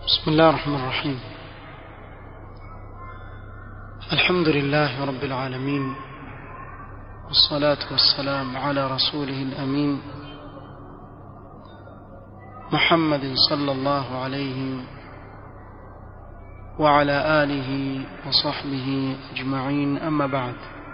بسم الله الرحمن الرحيم الحمد لله رب العالمين والصلاة والسلام على رسوله الأمين محمد صلى الله عليه وعلى آله وصحبه أجمعين أما بعد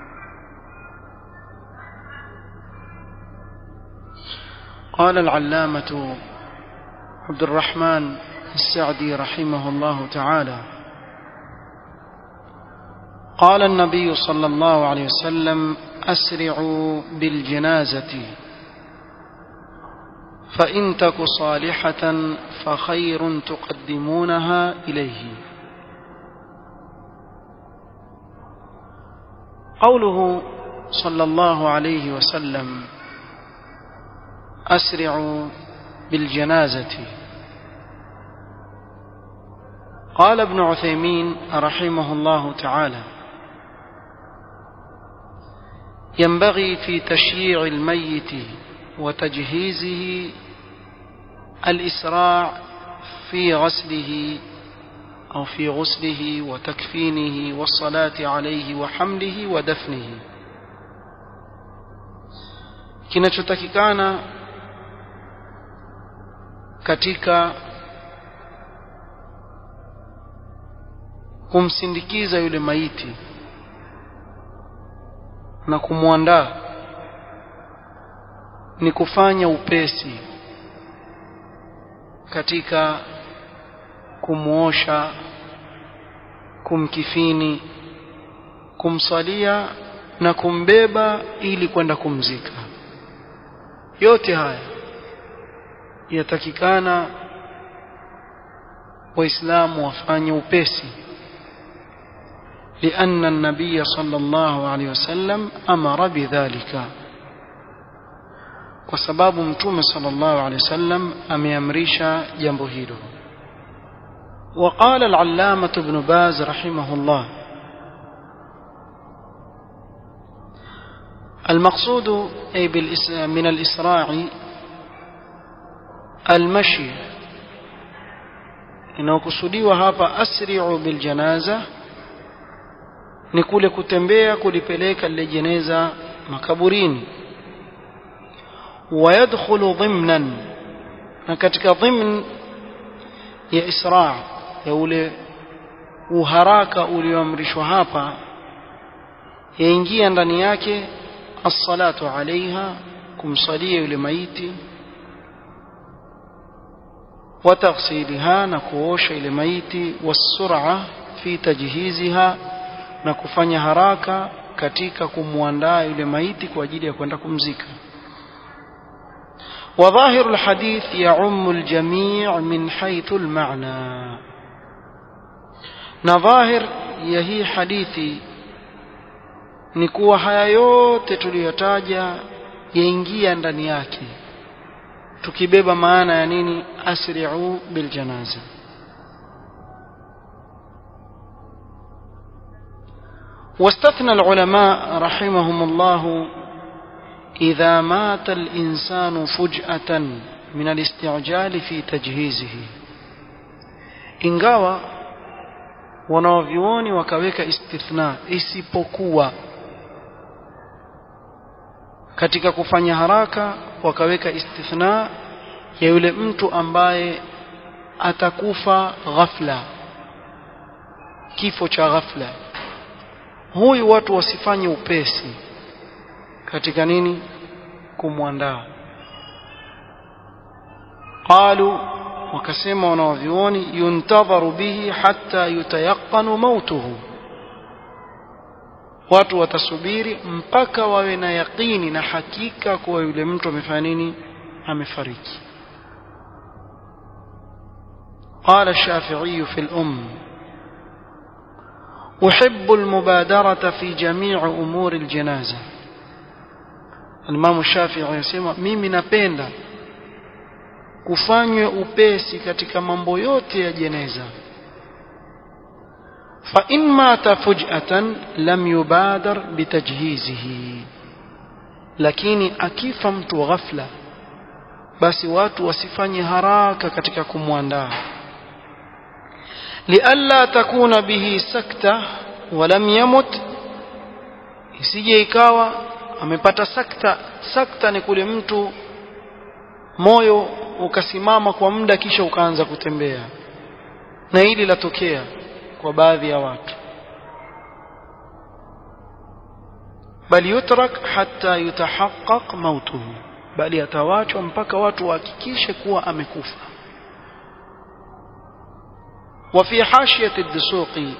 قال العلامة عبد الرحمن السعدي رحمه الله تعالى قال النبي صلى الله عليه وسلم أسرعوا بالجنازة فإن تك صالحة فخير تقدمونها إليه قوله صلى الله عليه وسلم أسرعوا بالجنازة قال ابن عثيمين رحمه الله تعالى ينبغي في تشييع الميت وتجهيزه الإسراع في غسله أو في غسله وتكفينه والصلاة عليه وحمله ودفنه kinachotakikana katika kumsindikiza yule maiti na kumwandaa ni kufanya upesi katika kumuosha kumkifini kumsalia na kumbeba ili kwenda kumzika yote haya yatakikana waislamu wafanye upesi لأن النبي صلى الله عليه وسلم أمر بذلك وسباب متوم صلى الله عليه وسلم أم يمريش جنبه وقال العلامة ابن باز رحمه الله المقصود أي من الإسراع المشي إنه كسوديوا هابا أسرعوا بالجنازة ni kule kutembea kulipeleka lile jeneza makaburini wayadkhulu dhimnan na katika dhimn ya isra ya ule uharaka ulioamrishwa hapa yaingia ndani yake as-salatu alaiha kumsalia yule maiti wataghsiliha na kuosha ile maiti was-sur'a fi tajhiziha na kufanya haraka katika kumwandaa yule maiti kwa ajili ya kwenda kumzika وظاهر الحديث يعم الجميع من حيث المعنى نظاهر يهي حديثي ni kuwa haya yote tuliyotaja yaingia ndani yake tukibeba maana ya nini asri'u bil janaza واستثنى العلماء رحمهم الله إذا مات الإنسان فجأة من الاستعجال في تجهيزه ingawa wanaovyuoni wakaweka istithna isipokuwa katika kufanya haraka wakaweka istithna ya yule mtu ambaye atakufa ghafla kifo cha ghafla huyu watu wasifanye upesi katika nini kumwandaa qalu wakasema wanawavyuoni yuntadharu bihi hatta yutayaqanu mautuhu watu watasubiri mpaka wawe na yaqini na hakika kuwa yule mtu amefanya nini amefariki قال الشافعي في الأم أحب المبادرة في جميع أمور الجنازة الإمام الشافعي يسمى mimi napenda kufanywe upesi katika mambo yote ya jeneza fa in mata fuj'atan lam yubadar bitajhizihi lakini akifa mtu ghafla basi watu wasifanye haraka katika kumwandaa lialla takuna bihi sakta walam yamut isije ikawa amepata sakta sakta ni kule mtu moyo ukasimama kwa muda kisha ukaanza kutembea na hili latokea kwa baadhi ya watu bali yutrak hatta yutahaqqaq mautuhu bali atawachwa mpaka watu wahakikishe kuwa amekufa وفي حاشية الدسوقي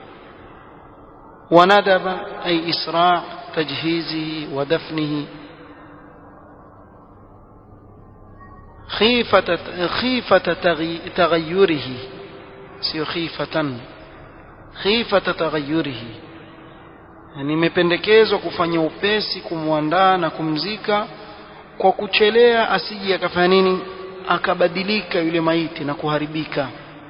وندب أي إسراع تجهيزه ودفنه خيفة خيفة تغيره سيو خيفة خيفة تغيره yani imependekezwa kufanya upesi kumwandaa na kumzika kwa kuchelea asije akafanya nini akabadilika yule maiti na kuharibika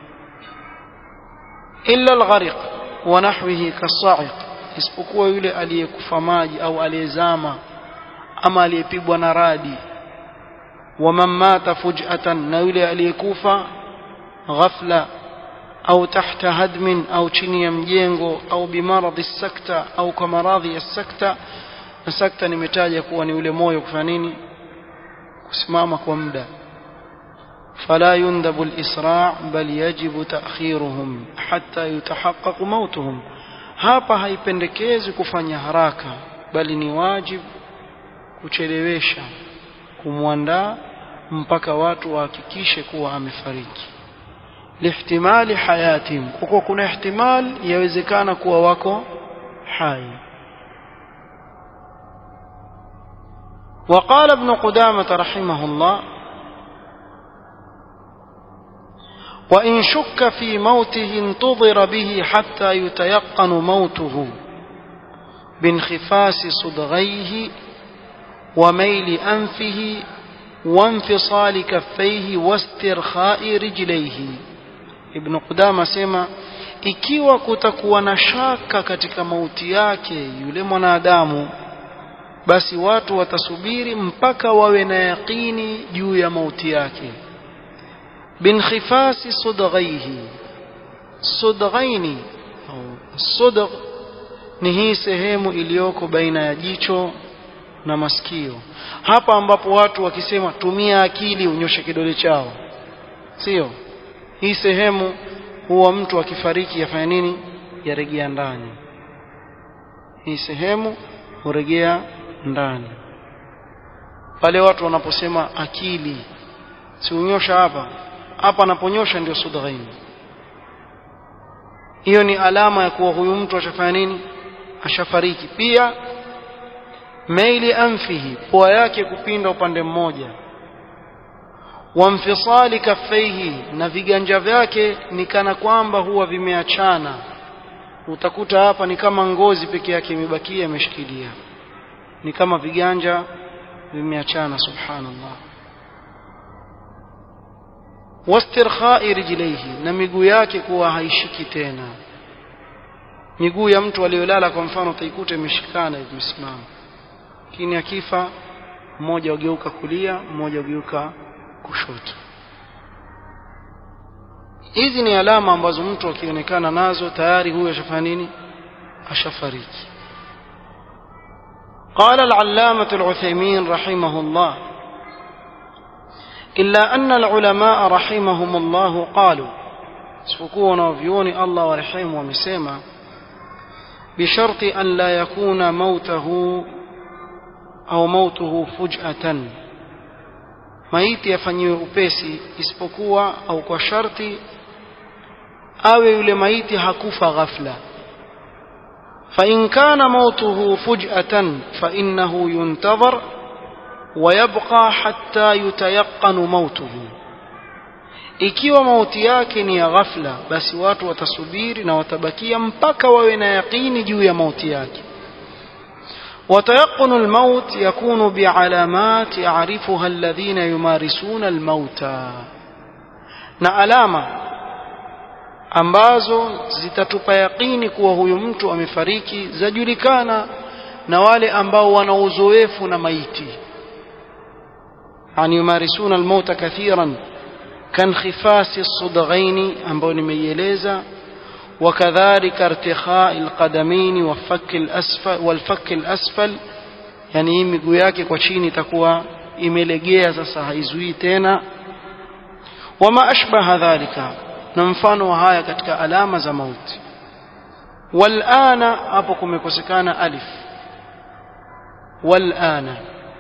illa alghariq wa nahwihi kasa'iq isipokuwa yule aliyekufa maji au aliyezama ama aliyepigwa na radi wa man mata fuj'atan na yule aliyekufa ghafla au tahta hadmin au chini ya mjengo au bimaradhi sakta au kwa maradhi ya sakta na sakta nimetaja kuwa ni ule moyo kufanya nini kusimama kwa muda فلا يندب الإسراع بل يجب تأخيرهم حتى يتحقق موتهم hapa haipendekezi kufanya haraka bali ni wajibu kuchelewesha kumwandaa mpaka watu wahakikishe kuwa amefariki lihtimali hayatihim kwa kuwa kuna ihtimal yawezekana kuwa wako hai وقال ابن قدامة رحمه الله وإن شك في موته انتظر به حتى يتيقن موته بانخفاس صدغيه وميل أنفه وانفصال كفيه واسترخاء رجليه ابن قدامة سema ikiwa kutakuwa na shaka katika mauti yake yule mwanadamu basi watu watasubiri mpaka wawe na yaqini juu ya mauti yake بانخفاس صدغيه صدغين au صدغ ni hii sehemu iliyoko baina ya jicho na masikio hapa ambapo watu wakisema tumia akili unyoshe kidole chao sio hii sehemu huwa mtu akifariki yafanya nini yaregea ndani hii sehemu huregea ndani pale watu wanaposema akili si unyosha hapa hapa anaponyosha ndio sudghain hiyo ni alama ya kuwa huyu mtu ashafanya nini ashafariki pia maili anfihi pua yake kupinda upande mmoja wamfisali kaffaihi na viganja vyake ni kana kwamba huwa vimeachana utakuta hapa ni kama ngozi peke yake imebakia imeshikilia ni kama viganja vimeachana subhanallah wastirkhai rijlaihi na miguu yake kuwa haishiki tena miguu ya mtu aliyolala kwa mfano utaikuta imeshikana imesimama lakini akifa mmoja ugeuka kulia mmoja ugeuka kushoto hizi ni alama ambazo mtu akionekana nazo tayari huyo ashafanya nini ashafariki قال العلامة العثيمين رحمه الله إلا أن العلماء رحمهم الله قالوا سفكون وفيوني الله ورحمه ومسيما بشرط أن لا يكون موته أو موته فجأة maiti yafanyiwe upesi isipokuwa au kwa sharti awe yule maiti hakufa ghafla فإن كان موته فجأة فإنه ينتظر ويبقى حتى يتيقن موته ikiwa mauti yake ni ya ghafla basi watu watasubiri na watabakia mpaka wawe na yaqini juu ya mauti yake وتيقن الموت يكون بعلامات يعرفها الذين يمارسون الموتى na alama ambazo zitatupa yaqini kuwa huyu mtu amefariki zajulikana na wale ambao wana uzoefu na maiti yani yumarisuna almauta kathiran كانخفاس الصدغين ambayo nimeieleza وكذلك ارتخاء القدمين وفك الأسفل والفك الأسفل yani hii miguu yake kwa chini itakuwa imelegea sasa haizuii tena wama ashbaha dhalika na mfano wa haya katika alama za mauti walana hapo kumekosekana alif walana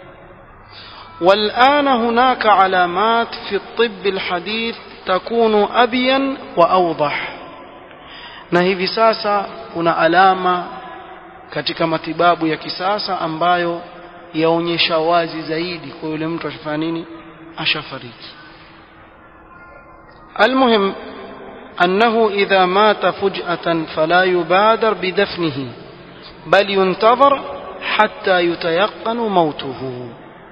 والآن هناك علامات في الطب الحديث تكون أبين وأوضح na hivi sasa kuna alama katika matibabu ya kisasa ambayo yaonyesha wazi zaidi kwa yule mtu ashafanya nini ashafariki المهم أنه إذا مات فجأة فلا يبادر بدفنه بل ينتظر حتى يتيقن موته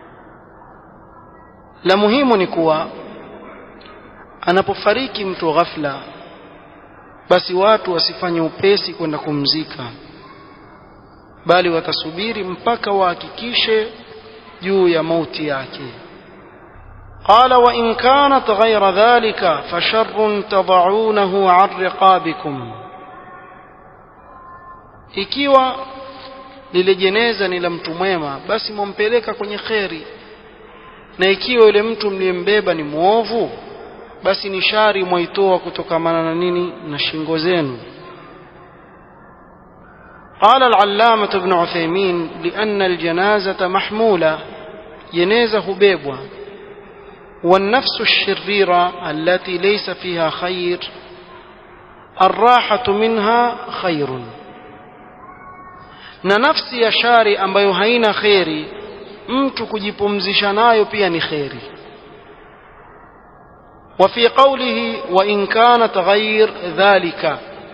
la muhimu ni kuwa anapofariki mtu ghafla basi watu wasifanye upesi kwenda kumzika bali watasubiri mpaka wahakikishe juu ya mauti yake قال وإن كانت غير ذلك فشر تضعونه عن رقابكم ikiwa lile jeneza ni la mtu mwema basi mumpeleka kwenye kheri na ikiwa yule mtu mliyembeba ni mwovu basi ni shari mwaitoa kutokamana na nini na shingo zenu قال العلامة ابن عثيمين لأن الجنازة محمولة جنازة بيبوة والنفس الشريرة التي ليس فيها خير الراحة منها خير na nafsi ya shari ambayo haina kheri mtu kujipumzisha nayo pia ni kheri وفي قوله وإن كانت غير ذلك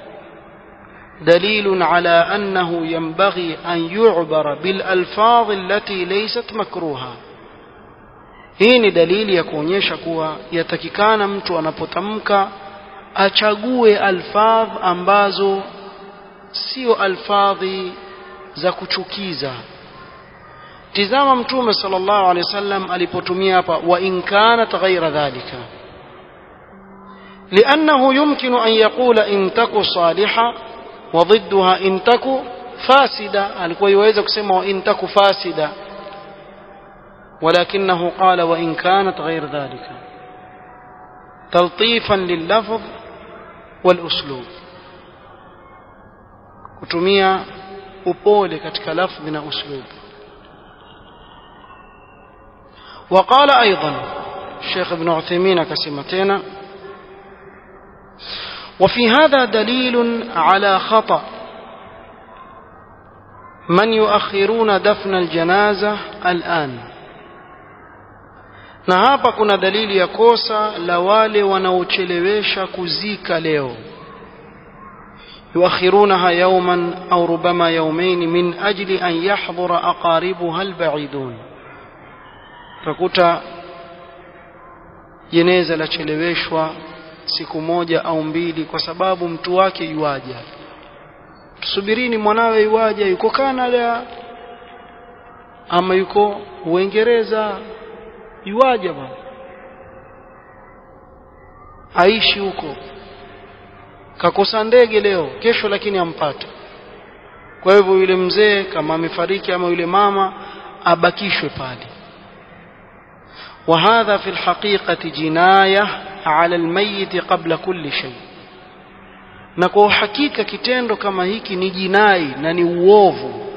دليل على أنه ينبغي أن يعبر بالألفاظ التي ليست مكروهة hii ni dalili ya kuonyesha kuwa yatakikana mtu anapotamka achague alfadh ambazo sio alfadhi za kuchukiza tizama mtume sallallahu alaihi wasallam alipotumia hapa wa in kanat ghaira dhalika لأنه يمكن أن يقول إن تك صالحة وضدها إن تك فاسدة alikuwa iweza kusema وإن تك فاسدة ولكنه قال وإن كانت غير ذلك تلطيفا لللفظ والأسلوب kutumia upole katika lafdhi na uslub وقال أيضا الشيخ ابن عثيمين كسمتين وفي هذا دليل على خطأ من يؤخرون دفن الجنازة الآن na hapa kuna dalili ya kosa la wale wanaochelewesha kuzika leo يؤخرونها يوما أو ربما يومين من أجل أن يحضر أقاربها البعيدون فكتا jeneza lacheleweshwa siku moja au mbili kwa sababu mtu wake yuaja tusubirini mwanawe yuaja yuko Canada ama yuko Uingereza yuaja bwana aishi huko kakosa ndege leo kesho lakini ampata kwa hivyo yule mzee kama amefariki ama yule mama abakishwe pale وهذا في الحقيقة جناية على الميت قبل كل شيء na kwa uhakika kitendo kama hiki ni jinai na ni uovu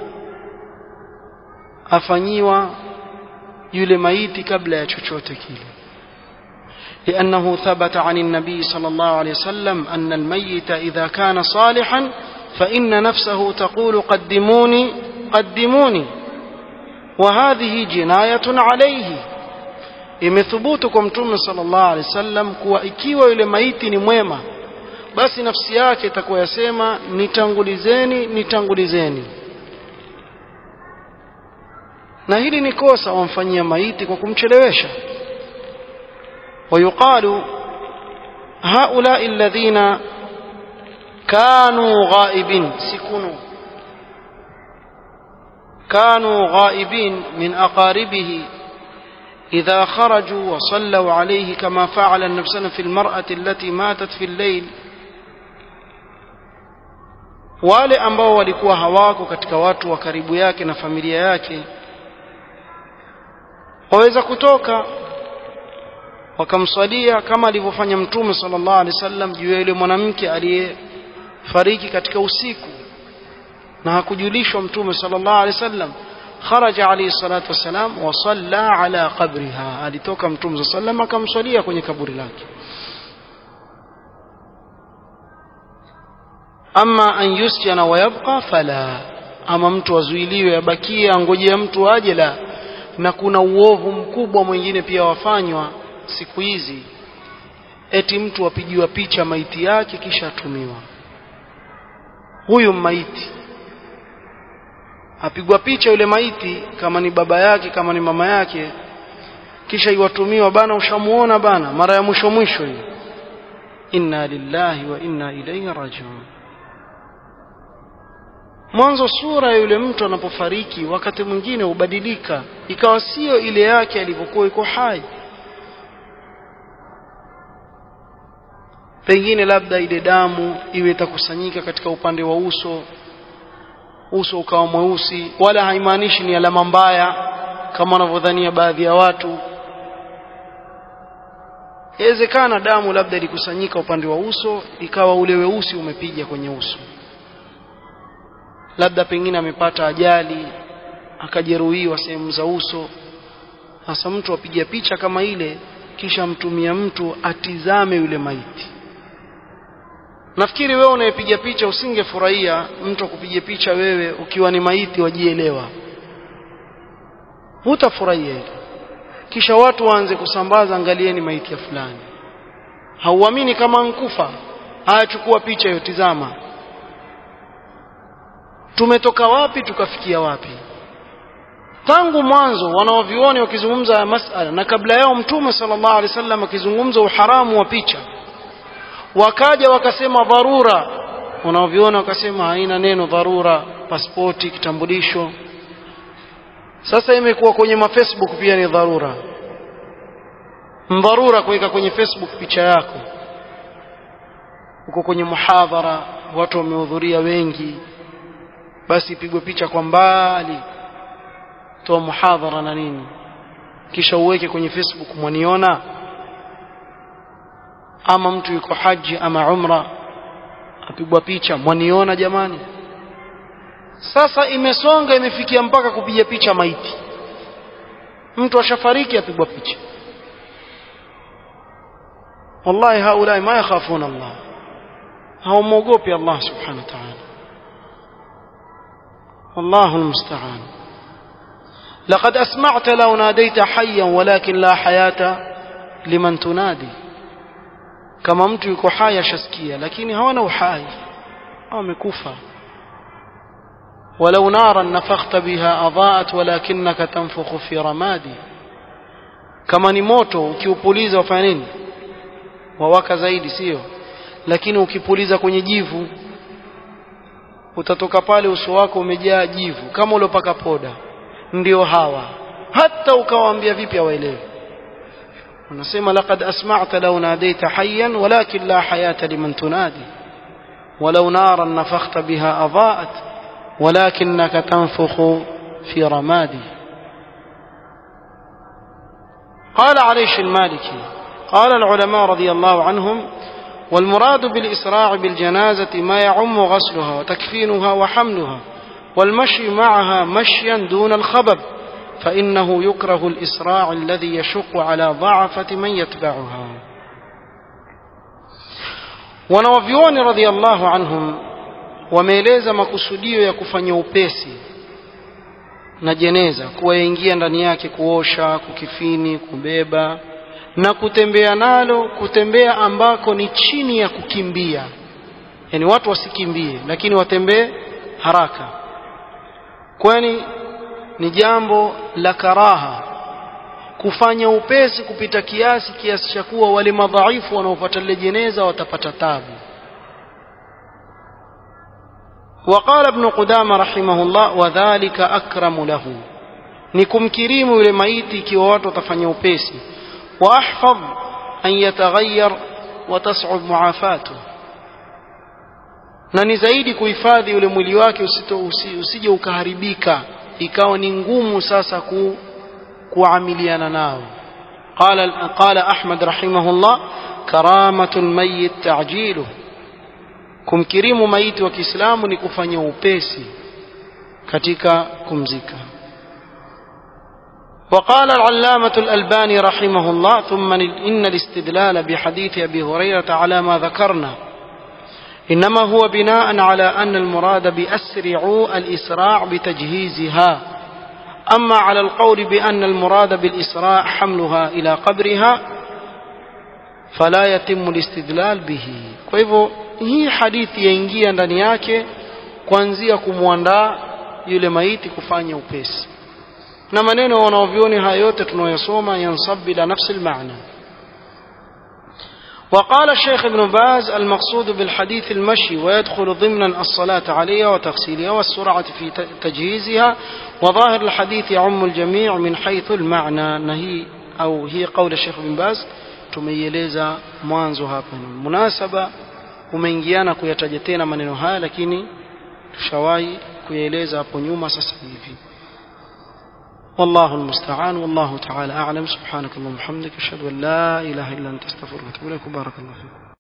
afanyiwa yule maiti kabla ya chochote kile لأنه ثبت عن النبي صلى الله عليه وسلم أن الميت إذا كان صالحا فإن نفسه تقول قدموني قدموني وهذه جناية عليه imethubutu kwa mtume sallallahu alaihi wasallam kuwa ikiwa yule maiti ni mwema basi nafsi yake itakuwa yasema nitangulizeni nitangulizeni na hili ni kosa wamfanyia maiti kwa kumchelewesha ويقال هؤلاء الذين كانوا غائبين سكنوا كانوا غائبين من أقاربه إذا خرجوا وصلوا عليه كما فعل النبي صلى الله عليه وسلم في المرأة التي ماتت في الليل wale ambao walikuwa hawako katika watu wa karibu yake na familia yake waweza kutoka wakamswalia kama alivyofanya mtume sallallahu alaihi wasallam juu ya yule mwanamke aliyefariki katika usiku na hakujulishwa mtume sallallahu alaihi wasallam kharaja alayhi salatu wasalam wa salla ala qabriha alitoka mtume sallallahu alaihi wasallam akamswalia kwenye kaburi lake ama an yusjana wa yabqa fala ama mtu azuiliwe abakie angojea mtu aje la na kuna uovu mkubwa mwingine pia wafanywa siku hizi eti mtu apigiwa picha maiti yake kisha atumiwa huyu maiti apigwa picha yule maiti kama ni baba yake kama ni mama yake kisha iwatumiwa bana ushamuona bana mara ya mwisho mwisho hiyo inna lillahi wa inna ilayhi rajiun mwanzo sura ya yule mtu anapofariki wakati mwingine hubadilika ikawa sio ile yake alivyokuwa iko hai pengine labda ile damu iwe itakusanyika katika upande wa uso uso ukawa mweusi wala haimaanishi ni alama mbaya kama wanavyodhania baadhi ya watu inawezekana damu labda ilikusanyika upande wa uso ikawa ule weusi umepiga kwenye uso labda pengine amepata ajali akajeruhiwa sehemu za uso sasa mtu apiga picha kama ile kisha mtumia mtu atizame yule maiti nafikiri wewe unayepiga picha usingefurahia mtu akupiga picha wewe ukiwa ni maiti wajielewa hutafurahia hilo kisha watu waanze kusambaza angalieni maiti ya fulani hauamini kama nkufa haya chukua picha hiyo tizama tumetoka wapi tukafikia wapi tangu mwanzo wanaovioni wakizungumza ya masala na kabla yao mtume sallallahu alaihi wasallam akizungumza uharamu wa picha wakaja wakasema dharura unaoviona wakasema haina neno dharura pasipoti kitambulisho sasa imekuwa kwenye mafacebook pia ni dharura dharura kuweka kwenye facebook picha yako uko kwenye muhadhara watu wamehudhuria wengi basi ipigwe picha kwa mbali toa muhadhara na nini kisha uweke kwenye facebook mwaniona ama mtu yuko haji ama umra apigwa picha mwaniona jamani sasa imesonga imefikia mpaka kupiga picha maiti mtu ashafariki apigwa picha wallahi haulai ma yakhafuna Allah hawamwogopi Allah subhanahu wa ta'ala والله المستعان لقد أسمعت لو ناديت حيا ولكن لا حياة لمن تنادي kama mtu yuko hai ashasikia lakini hawana uhai wamekufa ولو نارا نفخت بها أضاءت ولكنك تنفخ في رمادي kama ni moto ukiupuliza wafanya nini wawaka zaidi sio lakini ukipuliza kwenye jivu utatoka pale uso wako umejaa jivu kama uliopaka poda ndio hawa hata ukawaambia vipi hawaelewi unasema laqad asma'ta law nadaita hayyan walakin la hayata liman tunadi ولو نارا نفخت بها أضاءت ولكنك تنفخ في رمادي قال عليش المالكي قال العلماء رضي الله عنهم والمراد بالإسراع بالجنازة ما يعم غسلها وتكفينها وحملها والمشي معها مشيا دون الخبب فإنه يكره الإسراع الذي يشق على ضعفة من يتبعها wanawavyuoni radhiallahu anhum wameeleza makusudio ya kufanya upesi na jeneza kuwaingia ndani yake kuosha kukifini kubeba na kutembea nalo kutembea ambako ni chini ya kukimbia yani watu wasikimbie lakini watembee haraka kwani ni jambo la karaha kufanya upesi kupita kiasi kiasi cha kuwa wale madhaifu wanaopata lile jeneza watapata tabu وقال ابن قدامة رحمه الله وذلك أكرم له ni kumkirimu yule maiti ikiwa watu watafanya upesi wa ahfadh an yataghayyar wa tas'ub muafatu na ni zaidi kuhifadhi yule mwili wake usito, usi, usije ukaharibika ikawa ni ngumu sasa ku, kuamiliana nao قال قال أحمد رحمه الله كرامة الميت تعجيله kumkirimu maiti wa Kiislamu ni kufanya upesi katika kumzika وقال العلامة الألباني رحمه الله ثم إن الاستدلال بحديث أبي هريرة على ما ذكرنا إنما هو بناء على أن المراد بأسرعوا الإسراع بتجهيزها أما على القول بأن المراد بالإسراع حملها إلى قبرها فلا يتم الاستدلال به kwa hivyo hii hadithi yaingia ndani yake kuanzia kumwandaa yule maiti kufanya upesi na maneno wanaovioni haya yote tunayosoma yansab ila nafsi almaana وقال الشيخ ابن باز المقصود بالحديث المشي ويدخل ضمنا الصلاة عليها وتغسيلها والسرعة في تجهيزها وظاهر الحديث يعم الجميع من حيث المعنى نهي أو هي قول الشيخ ابن باز tumeieleza mwanzo hapa munasaba umeingiana kuyataja tena maneno haya lakini tushawahi kuyaeleza hapo nyuma sasa hivi والله المستعان والله تعالى أعلم سبحانك اللهم وبحمدك أشهد أن لا إله إلا أنت استغفرك وأتوب إليك بارك الله فيكم